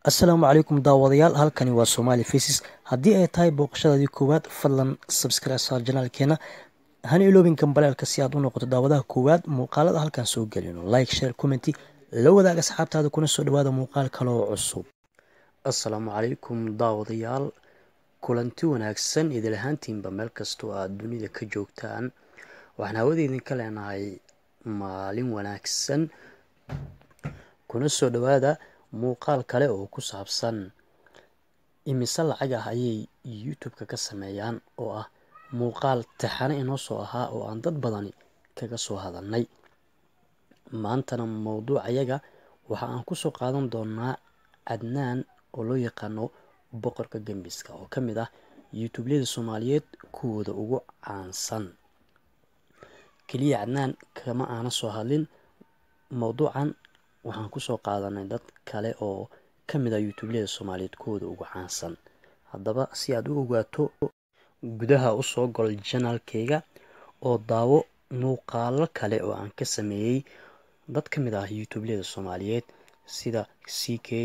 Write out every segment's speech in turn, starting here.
assalaamu calaykum daawadayaal halkani waa somaali faces haddii ay tahay booqashadaadii koowaad fadlan subscribe saar janaalkeena hana iloobin kambaleelka si aad u noqoto daawadaha koowaad muuqaalada halkan soo gelino like share commenty la wadaag asxaabtaada kuna soo dhawaada muuqaal kaloo cusub assalaamu calaykum daawadayaal kulanti wanaagsan idil ahaantiinba meel kastoo aad dunida ka joogtaan waxaan hawada idinka leenahay maalin wanaagsan kuna soo dhawaada muuqaal kale oo ku saabsan imise lacag ah ayay youtube-ka ka sameeyaan oo ah muuqaal taxane inoo soo ahaa oo aan dad badani kaga soo hadalnay maantana mowduuc ayaga waxa aan kusoo qaadan doonaa cadnaan oo loo yaqaano boqorka gembiska oo ka mid ah youtubelyada soomaaliyeed kuwooda ugu caansan keliya cadnaan kama aana soo hadlin mowduucan waxaan kusoo qaadanay dad kale oo ka mid ah youtubelyada soomaaliyeed kuwooda ugu caansan haddaba si aad u ogaato gudaha usoo gol janaalkeyga oo daawo muuqaalo kale oo aan ka sameeyey dad ka mid ah youtubelyada soomaaliyeed sida c k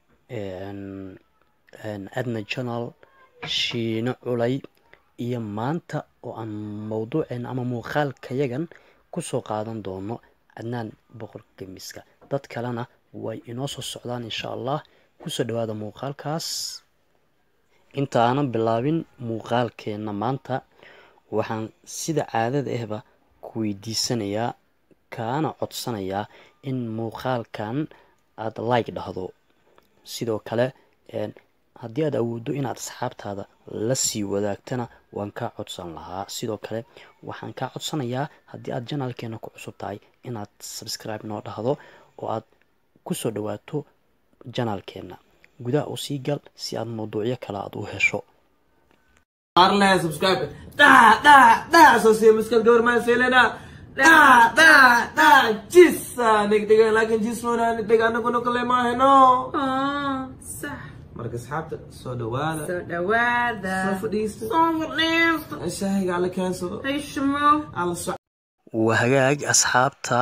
adna janal shiino culay iyo maanta oo aan mowduuceena ama muuqaalkayagan kusoo qaadan doono cadnaan boqorka gemiska dad kalena way inoo soo socdaan insha allah kusoo dhawaada muuqaalkaas inta aanan bilaabin muuqaalkeena maanta waxaan sida caadada ahba ku weydiisanayaa kaana codsanayaa in muuqaalkan aada like dhahdo sidoo kale haddii aad awooddo inaad asxaabtaada la sii wadaagtana waan kaa codsan lahaa sidoo kale waxaan kaa codsanayaa haddii aad janaalkeena ku cusub tahay inaad subscribe noo dhahdo oo aad kusoo dhawaato janaalkeena gudaha u sii gal si aad mawduucyo kale aad u hesho Arle subscribe. Da da da so se muskal gaur ma se lena. Da da da jissa nik diga laakin jis wala nik diga anagu no kale ma heno. Ah, صح Marka asxaabta soo dhawaada. soo dhawaada Soo fadhiista. soo fadhiista Shaahiga alla keensado. heshimo Alla soc. waa hagaag asxaabta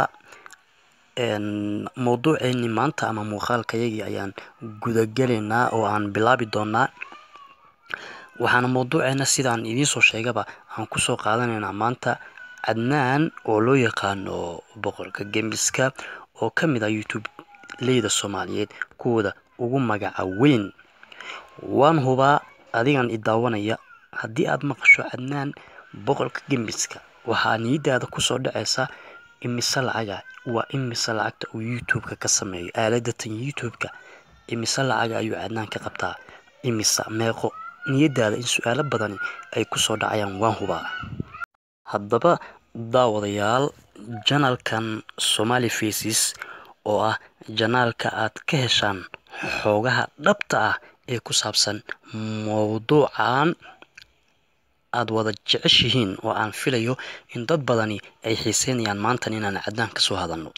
mowduuceeni maanta ama muuqaalkayagii ayaan gudagelaynaa oo aan bilaabi doonaa waxaana mowduuceena sidaan idiinsoo sheegaba aan kusoo qaadanaynaa maanta cadnaan oo loo yaqaano boqorka gembiska oo ka mid ah youtube leyda soomaaliyeed kuwooda ugu magaca weyn waan hubaa adigan i daawanaya haddii aad maqasho cadnaan boqorka gembiska waxaa niyadaada kusoo dhaceysa imise lacaga waa imise lacagta uu youtube-ka ka sameeyo aaladatan youtube-ka imise lacaga ayuu cadnaan ka qabtaa imise meeqo niyadaada in su-aalo badani ay kusoo dhacayaan waan hubaa haddaba daawadayaal janaalkan somali faces oo ah janaalka aad ka heshaan xoogaha dhabta ah ee ku saabsan mowduucan aada wada jeceshihiin oo aan filayo in dad badani ay xiiseynayaan maantan inaan cadnaan kasoo hadalno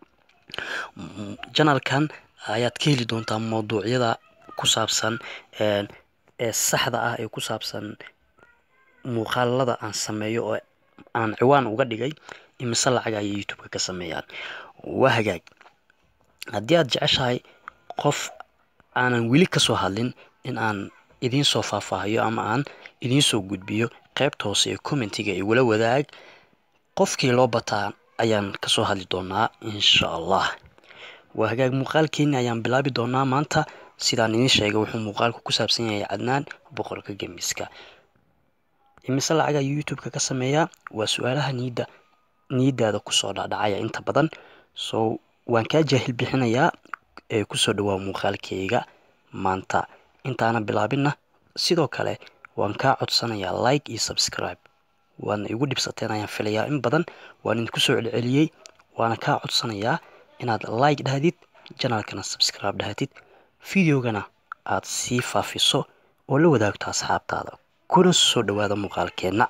janaalkan ayaad ka heli doontaa mowduucyada ku saabsan ee saxda ah ee ku saabsan muuqaalada aan sameeyo oo aan ciwaan uga dhigay imise lacag ayay youtube-ka ka sameeyaan waa hagaag haddii aad jeceshahay qof aanan weli kasoo hadlin in aan idiin soo faahfaahiyo ama aan idiin soo gudbiyo qaybta hoose ee commentiga igula wadaag qofkii loo bataa ayaan kasoo hadli doonaa insha allah waa hagaag muuqaalkeeni ayaan bilaabi doonaa maanta sidaan idiin sheegay wuxuu muuqaalku ku saabsan yahay cadnaan boqorka gemiska imise lacag ayuu youtube-ka ka sameeyaa waa su-aalaha niyadda niyadaada kusoo dhacdhacaya inta badan so waan kaa jaahil bixinayaa ee kusoo dhawaa muuqaalkeyga maanta intaana bilaabinna sidoo kale waan kaa codsanayaa like iyo subscribe waana igu dhibsateen ayaan filayaa in badan waan idinku soo celceliyey waana kaa codsanayaa inaad like dhahdid janaalkana subscribe dhahdid videogana aad sii faafiso oo la wadaagto asxaabtaada kuna soo dhawaada muuqaalkeenna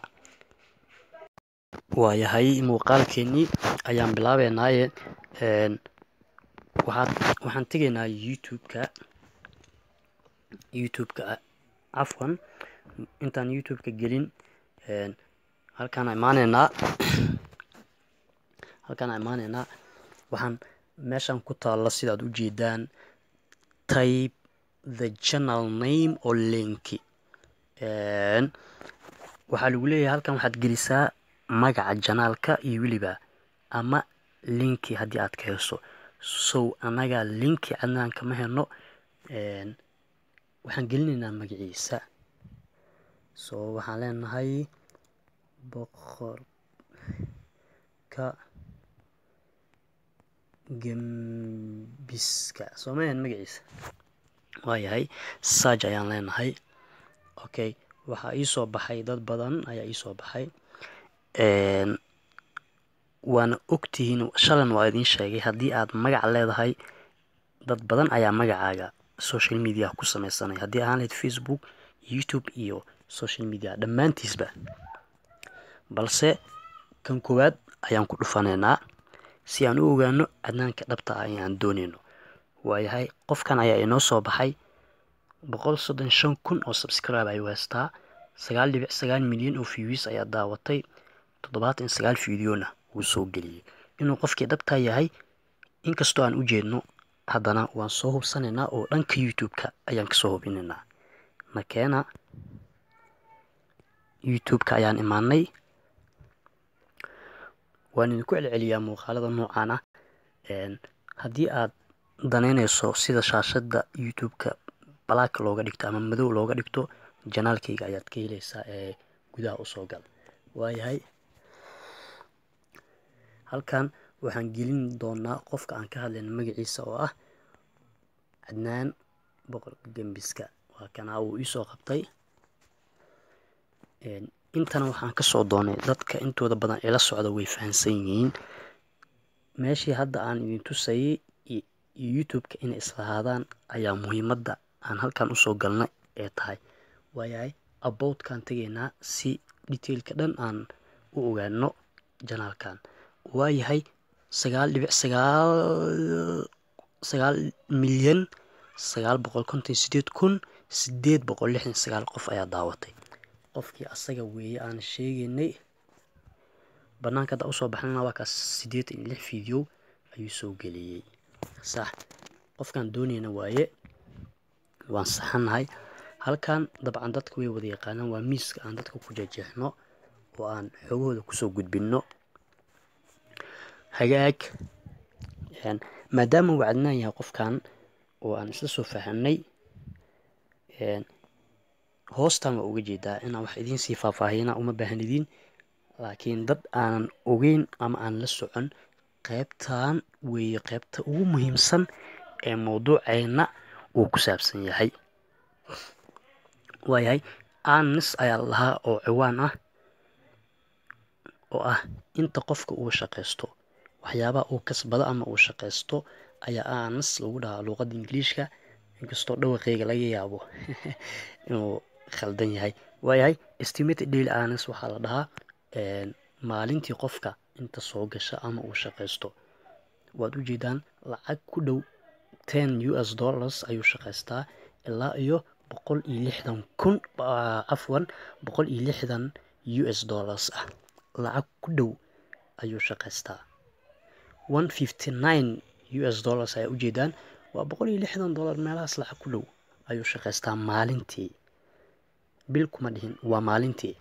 waayahay muuqaalkeenii ayaan bilaabeynaaye waxaad waxaan tegaynaa youtube-ka youtube-ka cafwan intaan youtube-ka gelin halkaan imaaneynaa halkaan imaaneynaa waxaan meeshan ku taalla sidaad u jeedaan tayb the channel name oo linki waxaa lagu leeyahay halkan waxaad gelisaa magaca janaalka iyo weliba ama linki haddii aad ka heso sow annaga linki cadnaan kama heno waxaan gelinaynaa magaciisa so waxaan leenahay boqorka gembiska soo mahan magaciisa waayahay sarg ayaan leenahay okay waxaa iisoo baxay dad badan ayaa iisoo baxay waana ogtihiin shalan waa idiin sheegay haddii aad magac leedahay dad badan ayaa magacaaga social media ku sameysanay haddii ahaan lahayd facebook youtube iyo social media dhammaantiisba balse kan koowaad ayaan ku dhufanaynaa si aan u ogaano cadnaanka dhabta ah ayaan doonayno waayahay qofkan ayaa inoo soo baxay boqol soddon shan kun oo subscribe ayuu haystaa sagaal dhibic sagaal milyan oo views ayaa daawatay toddobaatan sagaal fideona wuu soo geliyey inuu qofkii dhabtaa yahay inkastoo aan u jeedno haddana waan soo hubsanaynaa oo dhanka youtube-ka ayaan kasoo hubinaynaa nakeena youtube-ka ayaan imaanay waan idinku celceliyaa muuqaalada noocaan ah haddii aad danaynayso sida shaashada youtube-ka black looga dhigto ama madow looga dhigto janaalkayga ayaad ka helaysaa ee gudaha usoo gal waayahay halkan waxaan gelin doonaa qofka aan ka hadlayna magaciisa oo ah cadnaan boqorka gembiska waa kanaa uu iisoo qabtay intana waxaan kasoo doonay dadka intooda badan ila socda way fahamsan yihiin meeshii hadda aan idin tusayay iyo youtube-ka inay islahaadaan ayaa muhiimadda aan halkan usoo galnay ee tahay waayahay aboutkaan tegaynaa si detailka dhan aan u ogaano janaalkan waayahay sagaal dhibic sagaal sagaal milyan sagaal boqol konton sideed kun sideed boqol lixdan sagaal qof ayaa daawatay qofkii asaga weeye aan sheegaynay banaanka hadda usoo baxnana waa kaas siddeetan iyo lix video ayuu soo geliyey sax qofkaan doonayna waaye waan saxanahay halkan dabcan dadka way wada yaqaanaan waa miiska aan dadka ku jejeexno oo aan xoogahooda kusoo gudbinno hagaag maadaama uu cadnaan yahay qofkan oo aan isla soo fahanay hoostan waa uga jeedaa inaan wax idiin sii faahfaahiyana uma baahnidiin laakiin dad aanan ogeyn ama aan la socon qaybtan weeye qaybta ugu muhiimsan ee mawduuceenna uu ku saabsan yahay waayahay anis ayaa lahaa oo ciwaan ah oo ah inta qofka uu shaqaysto waxyaabaha uu kasbado ama uu shaqaysto ayaa anis lagu dhahaa luuqadda ingiliishka inkastoo dhawaqeyga laga yaabo inuu khaldan yahay waayahay estimated daily anis waxaa la dhahaa maalintii qofka inta soo gasha ama uu shaqaysto waad ujeedaan lacag ku dhow ten u s dollars ayuu shaqaystaa ilaa iyo boqol iyo lixdan kun afwan boqol iyo lixdan u s dollars ah lacag ku dhow ayuu shaqaystaa one fifty nine u s dollars ayaa ujeedaan waa boqol iyo lixdan dollar meelahaas lacag ku dhow ayuu shaqaystaa maalintii bil kuma dhihin waa maalintii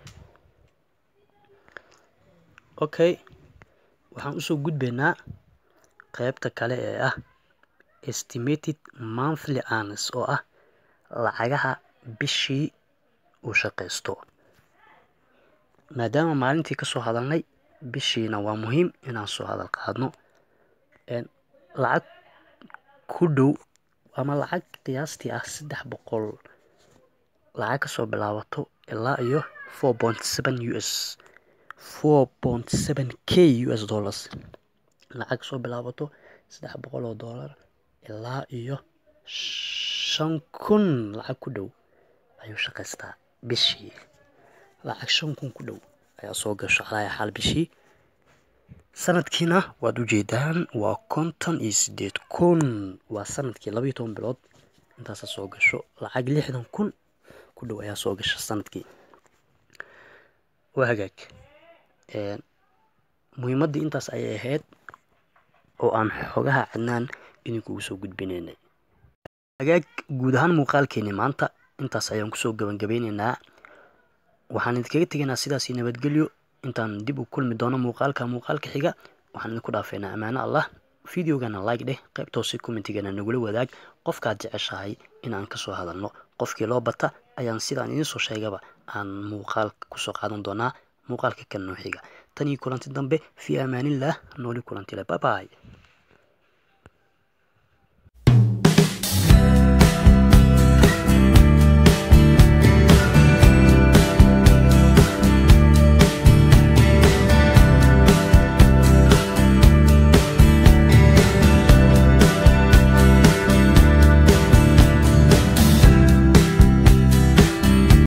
okay waxaan usoo gudbaynaa qaybta kale ee ah estimated monthly anis oo ah lacagaha bishii uu shaqaysto maadaama maalintii kasoo hadalnay bishiina waa muhiim inaan soo hadal qaadno lacag ku dhow ama lacag qiyaastii ah saddex boqol lacag kasoo bilaabato ilaa iyo four point seven u s four point seven k u s dollars lacag kasoo bilaabato saddex boqol oo dollar ilaa iyo shan kun lacag ku dhow ayuu shaqaystaa bishii lacag shan kun ku dhow ayaa soo gasho calaya xaal bishii sanadkiina waad ujeedaan waa konton iyo sideed kun waa sanadkii laba iyo toban bilood intaasa soo gasho lacag lixdan kun ku dhow ayaa soo gasha sanadkii waa hagaag muhiimaddii intaas ayay ahayd oo aan xogaha cadnaan idinkugu soo gudbinaynay hagaag guud ahaan muuqaalkeeni maanta intaas ayaan kusoo gabangabeyneynaa waxaan idinkaga tegaynaa sidaasi nabadgelyo intaan dib u kulmi doono muuqaalka muuqaalka xiga waxaan idinku dhaafeynaa ammaano allah videogana like dheh qaybtoose commentigana nagula wadaag qofkaad jeceshahay inaan kasoo hadalno qofkii loo bata ayaan sidaan idinsoo sheegaba aan muuqaalka kusoo qaadan doonaa muuqaalka kan noo xiga tan iyo kulanti dambe fii amaanillaah nooli kulantile bye bye